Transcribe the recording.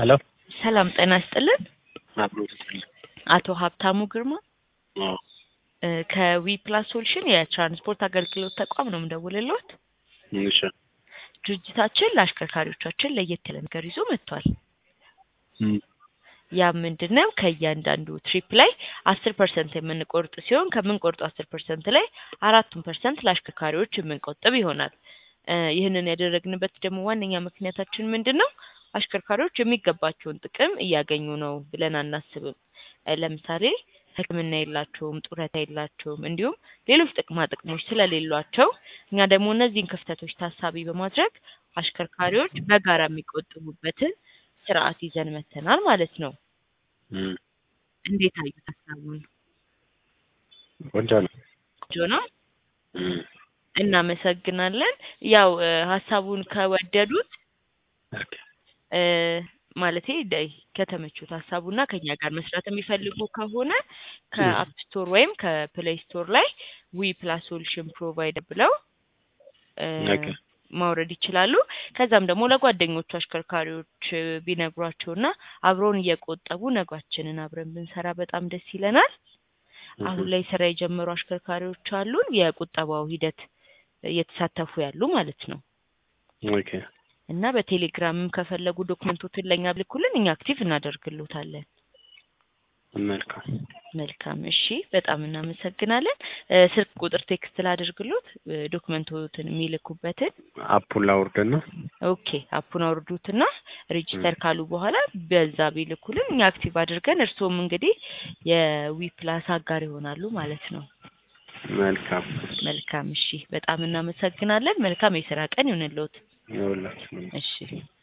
ሄሎ ሰላም ጤና ይስጥልን። አብሮት አቶ ሀብታሙ ግርማ አዎ እ ከዊ ፕላስ ሶሉሽን የትራንስፖርት አገልግሎት ተቋም ነው የምደውልልዎት። እሺ ድርጅታችን ለአሽከርካሪዎቻችን ለየት ያለ ነገር ይዞ መጥቷል። እም ያ ምንድን ነው? ከእያንዳንዱ ትሪፕ ላይ አስር ፐርሰንት የምንቆርጥ ሲሆን ከምንቆርጡ አስር ፐርሰንት ላይ አራቱን ፐርሰንት ለአሽከርካሪዎች የምንቆጥብ ይሆናል። እ ይህንን ያደረግንበት ደግሞ ዋነኛ ምክንያታችን ምንድን ነው? አሽከርካሪዎች የሚገባቸውን ጥቅም እያገኙ ነው ብለን አናስብም። እ ለምሳሌ ሕክምና የላቸውም፣ ጡረታ የላቸውም፣ እንዲሁም ሌሎች ጥቅማ ጥቅሞች ስለሌሏቸው እኛ ደግሞ እነዚህን ክፍተቶች ታሳቢ በማድረግ አሽከርካሪዎች በጋራ የሚቆጥቡበትን ስርዓት ይዘን መጥተናል ማለት ነው። እም እንዴት አዩት ሀሳቡን? ቆንጆ ነው። ቆንጆ ነው። እም እናመሰግናለን። ያው እ ሀሳቡን ከወደዱት ኦኬ እ ማለቴ ደ- ከተመቹት ሀሳቡና ከኛ ጋር መስራት የሚፈልጉ ከሆነ ከአፕ ስቶር ወይም ከፕሌይ ስቶር ላይ ዊ ፕላስ ሶሉሽን ፕሮቫይደር ብለው እ ኦኬ ማውረድ ይችላሉ። ከዛም ደግሞ ለጓደኞቹ አሽከርካሪዎች እ ቢነግሯቸውና አብረውን እየቆጠቡ ነጓችንን አብረን ብንሰራ በጣም ደስ ይለናል። አሁን ላይ ስራ የጀመሩ አሽከርካሪዎች አሉን፣ የቁጠባው ሂደት እየተሳተፉ ያሉ ማለት ነው። ኦኬ እና በቴሌግራምም ከፈለጉ ዶክመንቶችን ለእኛ ብልኩልን እኛ አክቲቭ እናደርግሎታለን። መልካም መልካም እሺ፣ በጣም እናመሰግናለን። እ ስልክ ቁጥር ቴክስት ላድርግሎት እ ዶክመንቶትን የሚልኩበትን። አፑን ላውርድና ኦኬ አፑን አውርዱትና ሬጂስተር ካሉ በኋላ በዛ ቢልኩልን እኛ አክቲቭ አድርገን እርስዎም እንግዲህ የዊ ፕላስ አጋር ይሆናሉ ማለት ነው። መልካም መልካም እሺ፣ በጣም እናመሰግናለን። መልካም የስራ ቀን ይሁንልዎት። ይኸውላችሁ እሺ